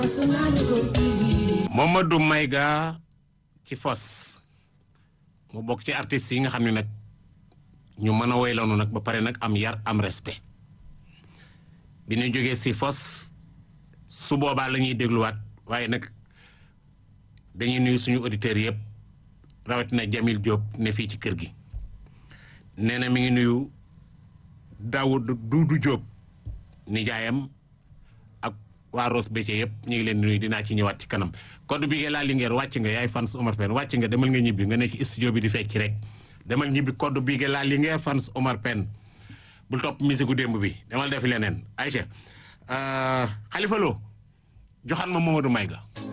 Mamadou Mayga ci fos mu bokk ci artistes yi nga xam ne nag ñu mën a woy lanu nag ba pare nag am yar am respect bi ñu jógee si fos su boobaa la ñuy dégluwaat waaye nag dañuy nuyu suñu auditeurs yëpp rawatina Jamil Diop ne fii ci kër gi nee na mi ngi nuyu Daoud Doudou Diop nijaayam ak waa Ross Béthio yëpp ñu ngi leen nuyu dinaa ci ñëwaat ci kanam code bi laa Linguère wàcc nga yaay fans Omar Pène wàcc nga demal nga ñibbi nga ne ci studio bi di fecc rek demal ñibbi code bi laa Linguère fans Omar Pène bul topp musique gu démb bi demal defi leneen Aïcha Khalifa Lo joxaat ma Mamadou Mayga